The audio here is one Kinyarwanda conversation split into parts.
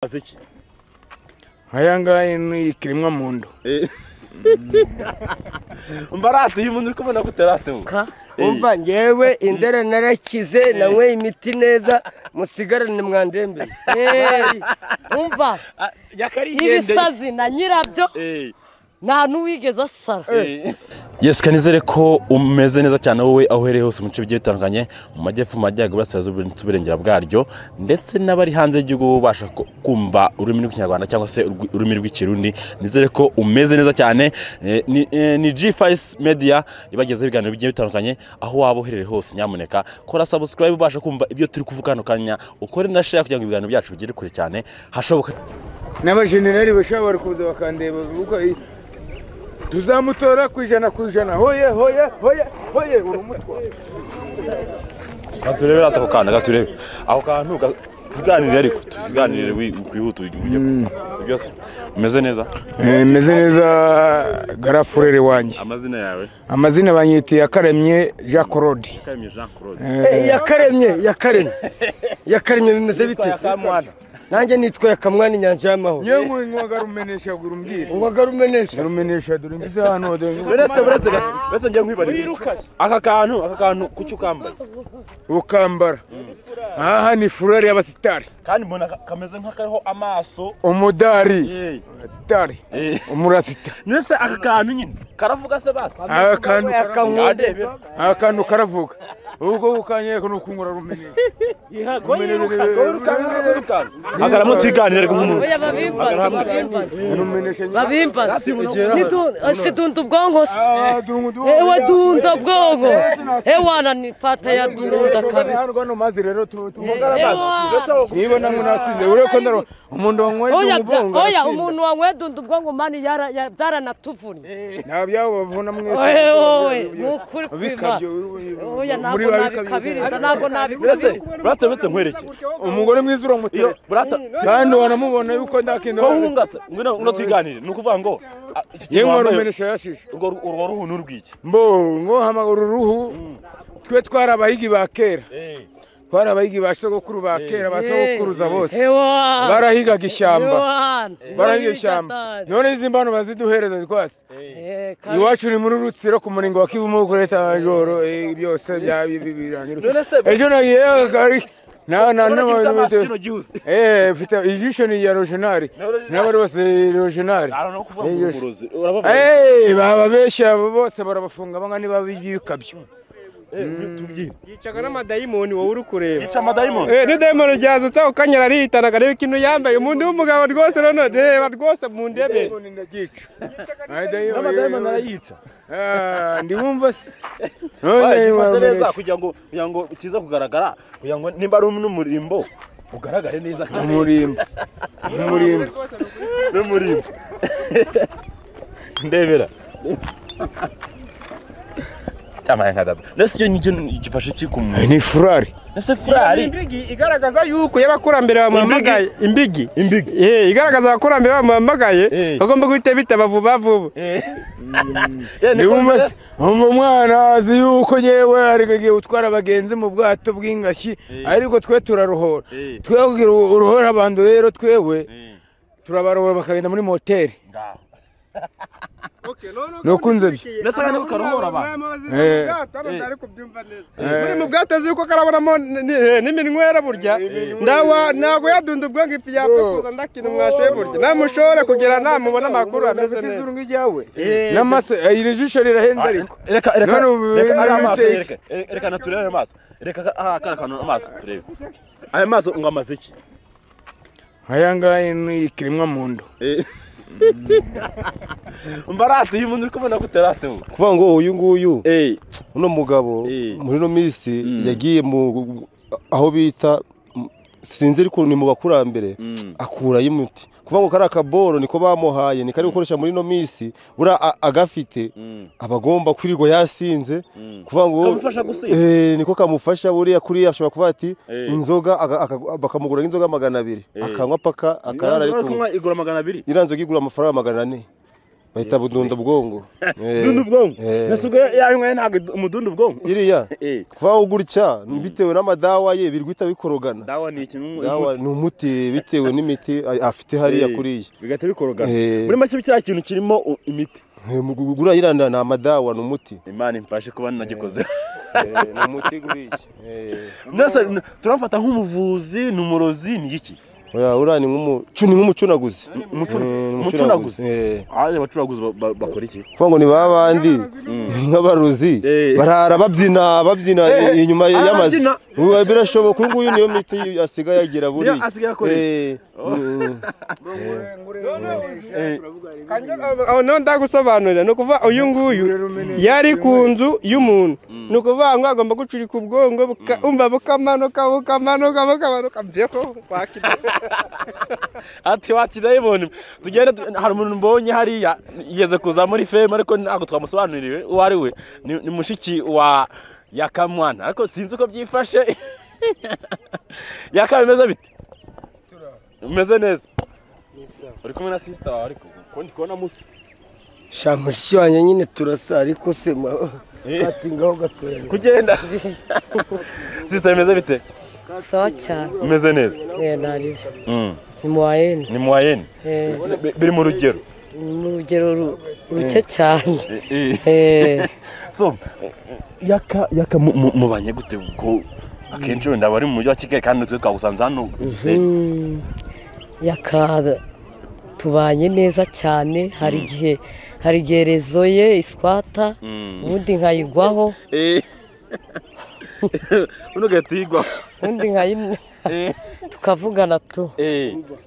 azi iki nk'aya ngaya ni ikiremwa muntu mbaratuye umuntu uri kubona ko utaratuye umva ngewe indera narakize nanyweye imiti neza musigarane mwandembere Eh, umva ibisazi na nyirabyo nta n'uwigeze asara Yes kanizere ko umeze neza cyane wowe aho uhereye hose mu bice bigiye bitandukanye mu majyepfo mu majyaruguru iburasirazuba ndetse uburengera bwaryo ndetse n'abari hanze y'igihugu babasha ku- kumva ururimi rw'ikinyarwanda cyangwa se urwi- ururimi rw'ikirundi nizere ko umeze neza cyane Eh, ni, eh, ni G5 Media ibagezeho ibiganiro bigiye bitandukanye aho waba uherereye hose nyamuneka kora subscribe ubasha kumva ibyo turi kuvuga hano kanya ukore na share kugira ngo ibiganiro byacu bigere kure cyane hashoboka n'abajenerali bashobora kuza bakandeba bavuga "Ii, tuzamutora ku ijana ku ijana hoye hoye hoye hoye urumutwa katurebe rata ako kana katurebe ako kantu ga- tuganirire ariko tuganirire kwihute byose umeze neza meze neza garafurere wanjye amazina yawe amazina banyita yakaremye jean claude karemye jean claude yakaremye yakaremye yakaremye bimeze bite se? nanjye nitwa yakamwana inyanja y'amahoro yewe nkwaga rumenesha gura umbwire ngwaga rumenesha rumenesha dore ngize hano dore uretse uretse uretse njye nkwibariza aka kantu aka kantu kuki ukambaye ukambara aha ni furari y'abasitari kandi mbona ka- kameze nk'akariho amaso umudari Eh, sitari eh. umurasita mbese aka kantu nyine karavuga se basi aka kantu ngadebe aka kantu karavuga ubwo bukanyereka ni ukungura rumenesha wowe urukanga wowe urukanga agaramo tuganire nk'umuntu oya babimbaze babimbaze rumenesha nyine babimbaze Nidu- si dunda ubwonko se Ah, dungu dungu. ewa dunda ubwonko ewana ni pata ya dunda kabisa Hano rwano mazi rero tu- tu- Ewa. mbese wowe niba nangu nasinze ureko ndaro umuntu wanyweye oya bya- ubwongo oya umuntu wanyweye dunda ubwonko mani yara- ya- byaranatuvunnye nta byabo bavuna mwese oye wowe ni ukuri kwiba Bikabyo, oya muri ntabwo ba nabikabiriza ntabwo mbese nabikabiriza burate burate nkwerekere umugore mwiza iyo uramutera burata kandi wanamubona yuko nta kintu ko hunga se ngwino ngwino tuyiganire ni ukuvuga ngo ah, iki kintu yewe wambaye, warumenesha yashije urwo urwo ruhu ni urw'iki mbo ngo hamagara uruhu twe twari abahigi ba kera twari abahigi ba sogokuru ba kera ba sogokuruza bose ewa barahigaga ishyamba ewa barahiga ishyamba none izi mbano baziduhereza rwose iwacu ni muri rutsiro ku muringo wa kivu muri kureta majoro eh, byose bya- bi- bi- birangira None se- ejo nagiye akari na na na urabona ko ifite amaso gihuse eh mfite ijisho ni ya rojenari n'abari bose rojenari arano no kuvuga Iyo- uburozi urabavuga Eh, bababeshya abo bose barabafunga banga niba bikabyo yicaga n'amadayimoni wowe uri kureba yica amadayimoni Eh, n'idayimoni ryazutse ako kanya aritanaga reba ikintu yambaye umuntu w'umugabo rwose none reba rwose mu ndebere amadayimoni arayica ndiwumva se gifata neza kugira ngo kugira ngo kiza kugaragara kugira ngo nimba ari n'umurimbo ugaragare neza kandi umurimbo umurimbo n'umurimbo ndebera cyamaye nka dada ndetse icyo nicyo gifashe kikumuntu ni furari ese furari imbigi igaragaza yuko iyo abakurambere bamuhamagaye imbigi imbigi eh igaragaza abakurambere bamuhamagaye Eh. bagomba guhita bitaba vuba vuba ndiwumva se umva umwana azi yuko yewe arigagiye gutwara abagenzi mu bwato bw'ingashyi ariko twe turaruhora Eh. twe kugira ngo uruhore abantu rero twebwe turabarohora bakagenda muri moteri nukunze byo ndetse kandi karuhura abantu Eh. muri mu bwato azi yuko karabonamo n- n- eh, n'iminywera burya ndawa ntabwo yadunda ubwonko ipi yapfa kuza ndakina umwashoye burya namushore kugera namubona amakuru ameze neza izuru nk'iryawe n'amaso eh, iri jisho rirahenze ariko reka reka None ubu reka ibintu ari amaso biteye reka reka- reka naturebe ayo maso reka aha kariya kantu amaso turebe aya maso ngo amaze iki aya ngaya ni ikiremwa muntu mbaratuye umuntu uri kubona ko utaratuye kuvuga ngo uyu nguyu eyi uno mugabo Eh. muri ino minsi yagiye mu aho bita m- sinzi ariko ni mu bakurambere akurayo imiti kuvuga ngo kariya kaboro niko bamuhaye ni kari gukoresha muri ino minsi buriya a- agafite aba agomba kwirirwa yasinze kuvuga ngo Kamufasha gusinda. Eh, niko kamufasha buriya kuriya ashobora kuvuga ati Eh. inzoga aga- aga- bakamugura inzoga magana abiri akanywa paka akarara Ntabwo ari ushobora kumwe kunywa igura magana abiri iriya nzoga igura amafaranga magana ane bahita budunda bwongo Eh, Dunda ubwonko eh. nasuga yanyweye ntabwo umudunda ubwonko iriya Eh, kuvaho gutya bitewe n'amadawa ye birwita bikorogana dawa ni ikintu dawa ni umuti bitewe n'imiti a- afite hariya Eh. kuriya bigahita bikorogana Eh. muri make kiriya kintu kirimo u- imiti gura iriya ni ni amadawa ni umuti imana imfashe kuba nagikoze Eh, ni umuti guriya Eh. Nasa n- turamfata nk'umuvuzi ni umurozi ni iki Oya, uriya ni nk'umucu ni nk'umucunaguzi Umucu- Eh, ni umucunaguzi Eh. Ah, abacuruzi ba- ba- bakora iki kuvuga ngo ni ba bandi nk'abaruzi Eh. barara babyina babyina Eh, inyuma ah, y'amazu babyina. Ubu birashoboka uyu nguyu niyo miti asigaye agira buriya Niyo asigaye akoresha. Eh, mm, aho niho ndagusobanurira ni ukuvuga uyu nguyu yari ku nzu y'umuntu ni ukuvuga ngo agomba gucurika ubwonko buka- umva bukamanuka bukamanuka bukamanuka mbeho wakira ati wati ndayibona tugenda tu- hari umuntu mbonye hariya yigeze kuza muri femu ariko ntabwo twamusobanuriwe uwo ari we ni ni mushiki wa yakamwana ariko sinzi uko byifashe yakaba bimeze bite umeze neza uri kumwe na sisita wawe ariko kuko ndi kubona musa shaka mushiki wanjye nyine turasa ariko se ati ngaho gatoya kugenda sisita bimeze bite sawa cyane umeze neza Eh, nariwe Mm, ni mu wayeni ni mu wayeni Eh, Bi- biri mu rugero ni mu rugero ru- ruke cyane Eh, Eh, so eh, yaka yaka mu- mu- mubanye gute kuko akenshi wenda bari mu mujyi wa kigali kandi twe twagusanze hano mm, yakaza tubanye neza cyane hari igihe hari igihe rezo ye iswata ubundi nkayigwaho uno gatigwa ubundi nkayi tukavugana tu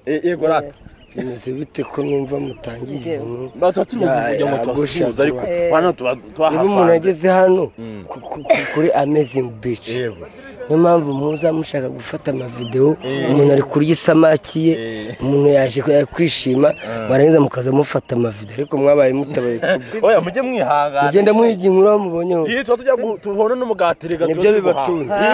yego rata bimeze bite ko numva mutangiye inkuru tuba turi mu Ya, kugira ngo ya, twasuhuze gusha, ariko tuba- hano tuba ubu umuntu twahasanze ageze hano ku- ku- ku- kuri amazingi bici Yego. niyo mpamvu muza mushaka gufata amavidewo umuntu ari kurya isamaki ye umuntu yaje ku- kwishima mwarangiza mukaza mufata amavidewo ariko mwabaye mutabaye tuba oya mujye mwihangana mugenda muhigira inkuru aho mubonye hose iyi tuba tujya gu- tuhura n'umugati reka tuba nibyo tuguhawe. bibatunze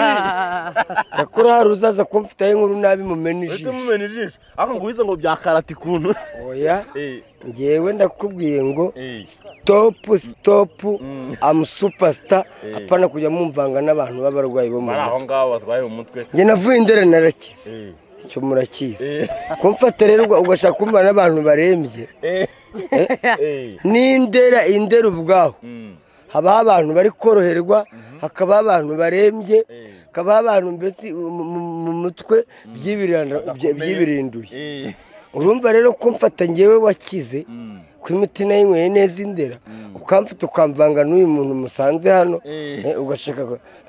yakora hari uzaza kumfitaho inkuru nabi mumena uhite ijisho mumena ijisho ariko ngo wize ngo bya karate ikuntu oya Eh, ngewe ndakubwiye ngo eh. sitopu sitopu amu supasita apana kujya mumvanga n'abantu b'abarwayi bo mu bari aho mutwe ngaho batwaye mu mutwe njye navuye indera narakize Eh. icyo murakizi Eh. kumfata rero uga- ugashaka kumva n'abantu barembye Eh. Eh. n'indera indera ubwaho Mm. habaho abantu bari koroherwa hakabaho abantu barembye Eh. hakabaho abantu mbese mu- mu- mu mutwe byibirana- bye- byibirinduye Eh. urumva rero ko mfata ngewe wakize Mm. ko imiti nayo inyweye neza indera ukamfata ukamvanga n'uyu muntu musanze hano Eh. eh, ugashaka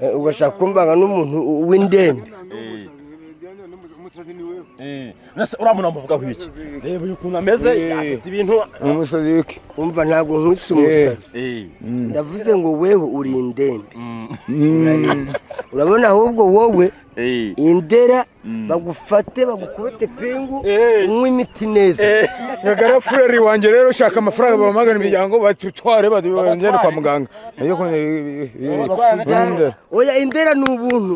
eh, ugashaka kumvanga n'umuntu w'indembe Eh. Eh. Nase uriya muntu amuvugaho iki reba uyu ukuntu ameze afite ibintu umusazi wiki umva ntabwo nkwise umusazi Eh. ndavuze ngo wewe uri indembe Mm. urabona ahubwo wowe Eh. indera bagufate bagukubite pingu Eh. unywe imiti neza Eh. nyagara fureri wanjye rero ushaka amafaranga bahamagara imiryango batutware bagende kwa muganga. oya indera ni ubuntu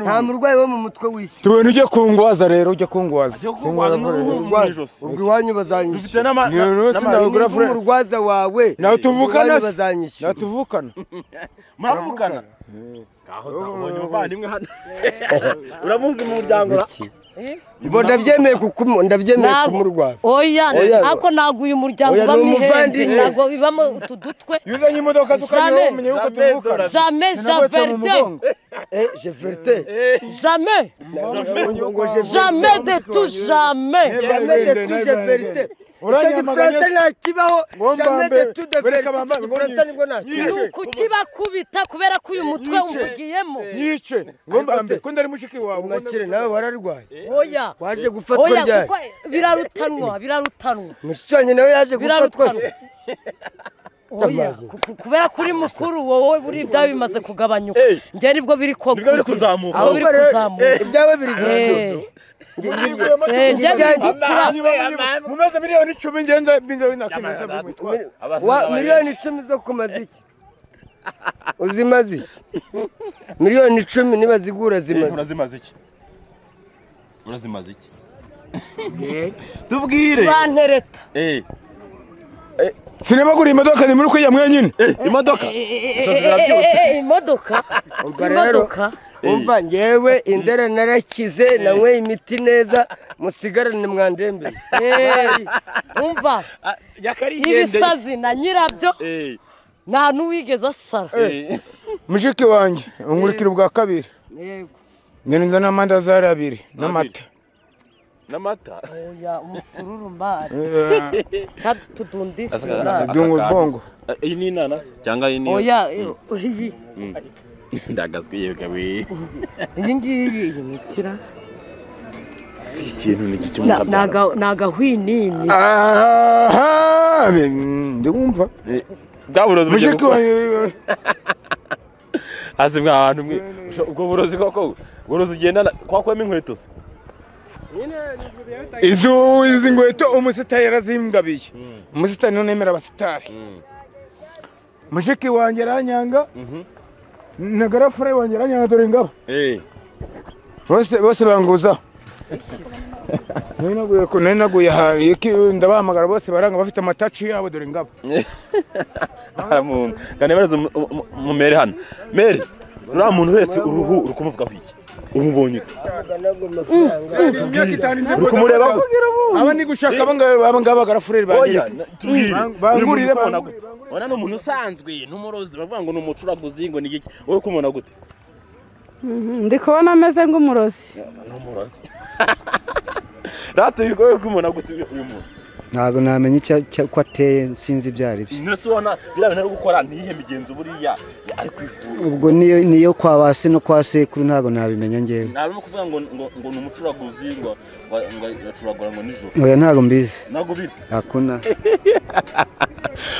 nta murwayi wo mu mutwe wishyura tubona ujya kungwaza rero ujya kungwaza Ajya kugwaza n'uruhu mu ijosi. ubwo iwanyu Dufite bazanyishyura n'ama- Iyo na- rose n'ama- nawe- Ubwo umurwaza wawe Nawe tuvukana ubwo iwanyu se? bazanyishyura natuvukana muravukana Aho nabonye umuvandimwe hano uramuzi mu muryango ra? Bo ndabyemeye kukumu- ndabyemeye Ntabwo. kumurwaza oya Oya. ariko ntabwo uyu muryango Oya, ni ubamo ihembe umuvandimwe. ntabwo bibamo utu dutwe iyo uzanye imodoka Jamais. tukareba umenye yuko Jamais tuvukana dora- jame Sinagwetse mu javerde mugongo. eh jeferte jame jame de tu jame Jamais de tout jeferte icyo Uranyamaganya- gifaransa ntakibaho Ngo jamais de mbambe- tout de bereka vérité icyo bambambe, ngo gifaransa nibwo ntakibaho ni ukukibakubita kubera ko uyu mutwe umvugiyemo nyice ngomba mbere ko ndari mushiki wawe mwakire nawe wararwaye oya waje gufatwa oya ryari kuko birarutanwa birarutanwa mushiki wanjye nawe yaje gufatwa se birarutanwa Oya, ku- ku- kubera ko uri mukuru wowe buriya ibyawe bimaze kugabanyuka Eh. njye nibwo biri Nibwo biri kuzamuka. nibwo biri Ahubwo rero, kuzamuka ibyawe biri Eh. guhindura Eh, njye biri Ibyawe- gukura mumaze miliyoni icumi ngenda binze binakemeza bimutwara Wa- miliyoni icumi zo kumaza iki uzimaze iki miliyoni icumi niba zigura zimaze urazimaze iki urazimaze iki tubwire bantereta Eh. sinabaguriye imodoka ni muri kujya mwenyine imodoka Eh, eh, eh, eh, eh, imodoka Ubwo rero imodoka umva ngewe indera narakize nanyweye imiti neza musigarane mwandembere Eh, umva ibisazi na nyirabyo nta n'uwigeze asara mushiki wanjye ungurikira ubwa kabiri yego ngenda nzana amandazi ari abiri n'amata n'amata oya umusururu mbari Eh, tudundisha Asaga- dunga ubwongo Eh, iyi ni inanasi cyangwa iyi ni oya eh, iyi ndagazwi yega we iyi ngiyi yinikira iki kintu ni iki cy'umutabara ni agahwinini aha be- ndumva bwa burozi bugiye mushiki gukora wanjye hasi mwa hantu mwe Usho- ubwo burozi koko burozi ugendana kwa kwema inkweto se izo izi ngweto umusitari yarazimgabiye umusitari none yemera abasitari mushiki wanjye aranyanga nagarafure wanjye aranyanga dore ngabo eh bose bose banguza nari naguye ku- nari naguye ahantu iki ndabahamagara bose baranga bafite amataci yabo dore ngabo aramuntu kandi baraza mumere hano mere uriya muntu wese uruhu uri kumuvugaho iki umubonye ute imyaka itanu izi uri kumurebaho aba ni gushaka aba ngaba- aba ngaba bagarafureri oya banjye tubwire uyu muntu bangurire uko ubona bangurire, gute ubona ni umuntu usanzwe n'umurozi bavuga ngo ni umucuraguzi ngo ni iki uri kumubona gute ndi kubona ameze nk'umurozi ni umurozi rata bigoye kumubona gute uyu uyu muntu ntabwo namenya icyo icyo- ko ateye sinzi ibyo ari byo ndetse ubona biriya bintu ari gukora ni iyihe migenzo buriya ari kwivura ubwo niyo niyo kwa ba se no kwa sekuru ntabwo nabimenya ngewe ntabwo no kuvuga ngo ngo ngo ni umucuraguzi ngo ngo ngo aracuragura ngo nijoro oya ntabwo mbizi ntabwo bizi hakuna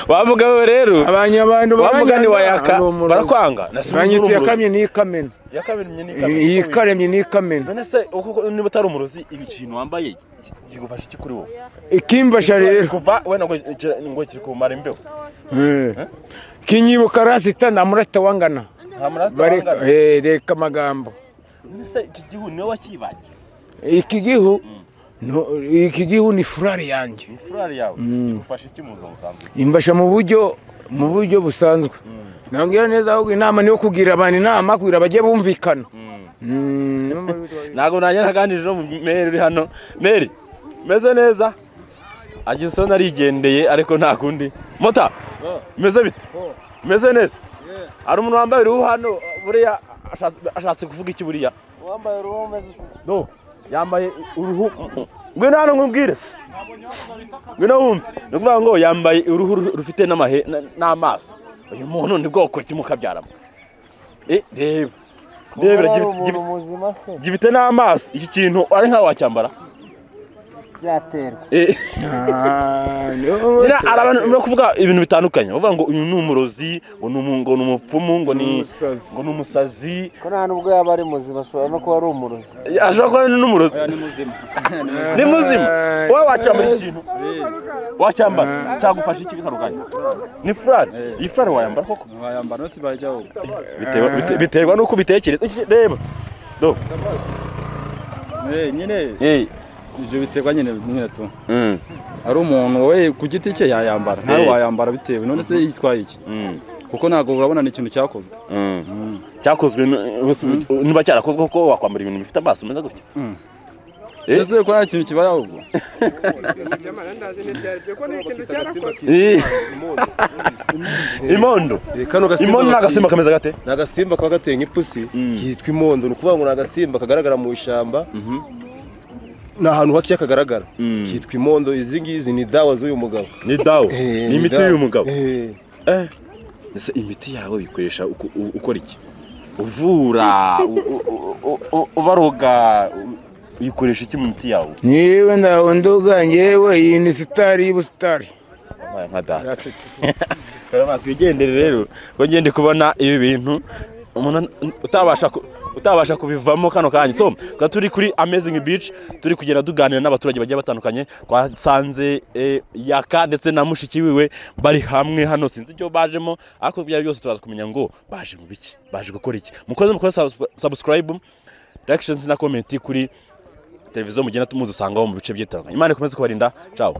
wavuga we rero abanyabantu bamugani wa yaka barakwa barakwanga banyita iyakamye n'ikamena yakamennye iyi ikaremye n'ikamena none se uko niba utari umurozi ibi kintu wambaye kigufasha iki kuri wowe ikimfasha rero kuva wenda ngo kira- ngo kiri kumara imbeho kinyibuka rasita namurata wangana nta maraso bareka wangana eh, reka amagambo none se iki gihu niwe wakibagiye iki gihu no- iki gihu ni furari yanjye ni furari yawe igufasha iki mu buzima busanzwe imfasha mu buryo mu buryo busanzwe nabwira neza ahubwo inama niyo kugira abantu inama kugira bajye bumvikana Mm. ntabwo nanjye naganije no mu meri uri hano meri meze neza ageze aho narigendeye ariko nta kundi mota meze bite meze neza hari umuntu wambaye uruhu hano buriya ashatse- ashatse kuvuga iki buriya wambaye uruhu meze yambaye uruhu ngwino hano nkubwire ngwino wumve ni ukuvuga ngo yambaye uruhu ru- rufite n'amahe na- n'amaso uyu muntu ni bwoko ki mukabyaramo eh reba reba gi- gi- gifite n'amaso iki kintu ari nkaho wacyambara byaterwa Ah, no. hari abantu barimo kuvuga ibintu bitandukanye bavuga ngo uyu ni umurozi ngo ni umu- ngo ni umupfumu ngo ni Umusazi. ngo ni umusazi ko nta n'ubwo yaba ari muzima ashobora no kuba ari umurozi ashobora kuba ari n'umurozi ni muzima wowe wacyambara iki kintu wacyambara cyagufasha iki bitandukanye ni furari iyi furari wayambara koko wayambara si bajya ahubwo Bitewe- bite- biterwa n'uko ubitekereza Iki- reba do nyine eh ibyo biterwa nyine n'inkweto mm, ari umuntu we ku giti cye yayambara nawe Eh. wayambara bitewe none se yitwaye iki mm, kuko ntabwo urabona ni ikintu cyakozwe mm. cyakozwe n- niba cyarakozwe kuko wakwambara ibintu bifite amaso meza gutya Eh. ese ko nta kintu kibaye ahubwo Eh. imondo kano imondo ni agasimba gasimba kameze gate ni agasimba kaba gateye nk'ipusi kitwa imondo ni ukuvuga ngo ni agasimba kagaragara mu ishyamba ni ahantu hakeya kagaragara kitwa imondo izi ngizi ni dawa z'uyu mugabo ni dawo Eh, ni imiti dawa. y'uyu mugabo Eh. ese imiti yawe uyikoresha uko- u- ukora iki uvura u- u- u- u- ubaroga u- uyikoresha iki mu miti yawe niwe ndawe nduga ngewe iyi ni sitari y'ubusitari wabaye nka data twigendere rero ngo ngende kubona ibi bintu umuntu an- utabasha ku- utabasha kubivamo kano kanya so tukaba turi kuri amazing beach turi kugenda tuganira n'abaturage bagiye batandukanye twasanze eh, yaka ndetse na mushiki wiwe bari hamwe hano sinzi icyo bajemo ariko ibyo ari byo byose turaza kumenya ngo baje mu biki baje gukora iki mukoze mukoze subs- subscribe reactions na comment kuri televiziyo mugenda tumudusangaho mu bice byitandukanye imana ikomeze kubarinda ciao